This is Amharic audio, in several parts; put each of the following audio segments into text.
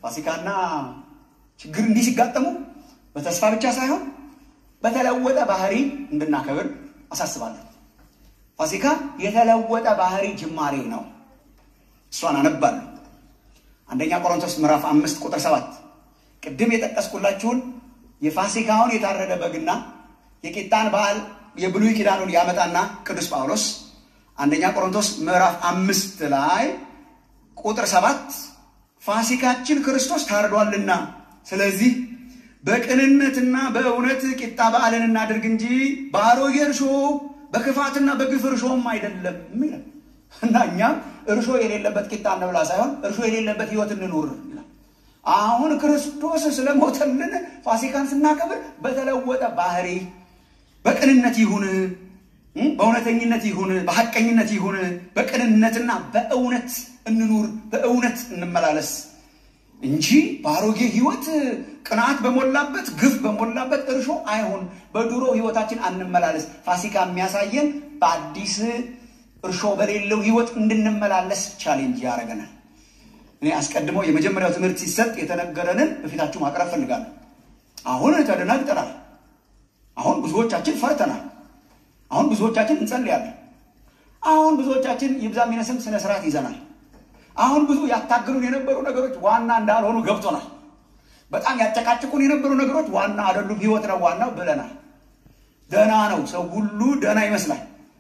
ፋሲካና ችግር እንዲህ ሲጋጠሙ በተስፋ ብቻ ሳይሆን በተለወጠ ባህሪ እንድናከብር አሳስባለሁ። ፋሲካ የተለወጠ ባህሪ ጅማሬ ነው። እሷን አነባለሁ። አንደኛ ቆሮንቶስ ምዕራፍ አምስት ቁጥር ሰባት ቅድም የጠቀስኩላችሁን የፋሲካውን የታረደ በግና የቂጣን በዓል የብሉይ ኪዳኑን ያመጣና ቅዱስ ጳውሎስ አንደኛ ቆሮንቶስ ምዕራፍ አምስት ላይ ቁጥር ሰባት ፋሲካችን ክርስቶስ ታርዷልና ስለዚህ በቅንነትና በእውነት ቂጣ በዓልን እናድርግ እንጂ በአሮጌ እርሾ በክፋትና በግፍ እርሾም አይደለም ይላል እና እኛም እርሾ የሌለበት ቂጣ እንብላ ሳይሆን እርሾ የሌለበት ሕይወት እንኑር ይላል። አሁን ክርስቶስ ስለሞተልን ፋሲካን ስናከብር በተለወጠ ባህሪ በቅንነት ይሁን፣ በእውነተኝነት ይሁን፣ በሐቀኝነት ይሁን፣ በቅንነትና በእውነት እንኑር፣ በእውነት እንመላለስ እንጂ በአሮጌ ህይወት ቅናት በሞላበት ግፍ በሞላበት እርሾ አይሆን። በድሮ ህይወታችን አንመላለስ። ፋሲካ የሚያሳየን በአዲስ እርሾ በሌለው ህይወት እንድንመላለስ ቻሌንጅ ያደርገናል። እኔ አስቀድሞ የመጀመሪያው ትምህርት ሲሰጥ የተነገረንን በፊታችሁ ማቅረብ ፈልጋለሁ። አሁን ተደናግጠናል። አሁን ብዙዎቻችን ፈርተናል። አሁን ብዙዎቻችን እንጸልያለን። አሁን ብዙዎቻችን ይብዛ የሚነስም ስነ ስርዓት ይዘናል። አሁን ብዙ ያታግሉን የነበሩ ነገሮች ዋና እንዳልሆኑ ገብቶናል። በጣም ያጨቃጭቁን የነበሩ ነገሮች ዋና አይደሉም፣ ህይወት ነው ዋናው ብለናል። ደህና ነው፣ ሰው ሁሉ ደህና ይመስላል።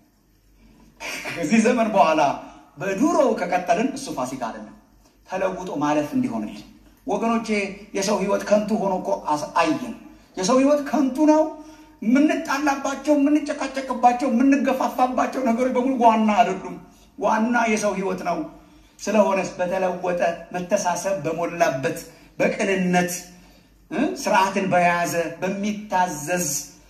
ከዚህ ዘመን በኋላ በዱሮው ከቀጠልን እሱ ፋሲካ አይደለም፣ ተለውጦ ማለፍ እንዲሆንልን ወገኖቼ። የሰው ህይወት ከንቱ ሆኖ እኮ አየን። የሰው ህይወት ከንቱ ነው። የምንጣላባቸው፣ የምንጨቃጨቅባቸው፣ የምንገፋፋባቸው ነገሮች በሙሉ ዋና አይደሉም። ዋና የሰው ህይወት ነው። ስለሆነስ በተለወጠ መተሳሰብ በሞላበት በቅንነት ስርዓትን በያዘ በሚታዘዝ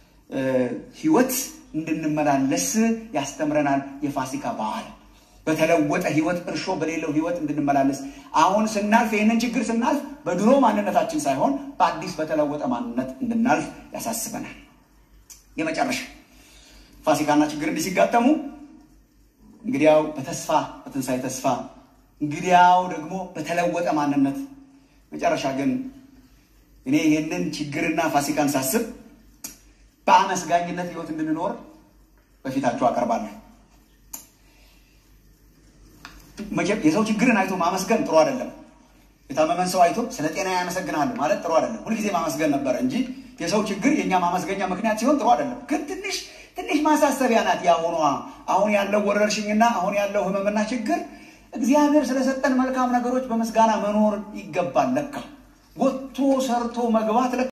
ህይወት እንድንመላለስ ያስተምረናል። የፋሲካ በዓል በተለወጠ ህይወት እርሾ በሌለው ህይወት እንድንመላለስ አሁን ስናልፍ ይህንን ችግር ስናልፍ በድሮ ማንነታችን ሳይሆን በአዲስ በተለወጠ ማንነት እንድናልፍ ያሳስበናል። የመጨረሻ ፋሲካና ችግር እንዲህ ሲጋጠሙ እንግዲያው በተስፋ በትንሣኤ ተስፋ እንግዲያው ደግሞ በተለወጠ ማንነት መጨረሻ ግን እኔ ይህንን ችግርና ፋሲካን ሳስብ በአመስጋኝነት ህይወት እንድንኖር በፊታችሁ አቀርባለሁ። የሰው ችግርን አይቶ ማመስገን ጥሩ አይደለም። የታመመን ሰው አይቶ ስለ ጤና ያመሰግናል ማለት ጥሩ አይደለም። ሁልጊዜ ማመስገን ነበረ እንጂ የሰው ችግር የእኛ ማመስገኛ ምክንያት ሲሆን ጥሩ አይደለም። ግን ትንሽ ትንሽ ማሳሰቢያ ናት ያሁኗ አሁን ያለው ወረርሽኝና አሁን ያለው ህመምና ችግር እግዚአብሔር ስለሰጠን መልካም ነገሮች በምስጋና መኖር ይገባል። ለካ ወጥቶ ሰርቶ መግባት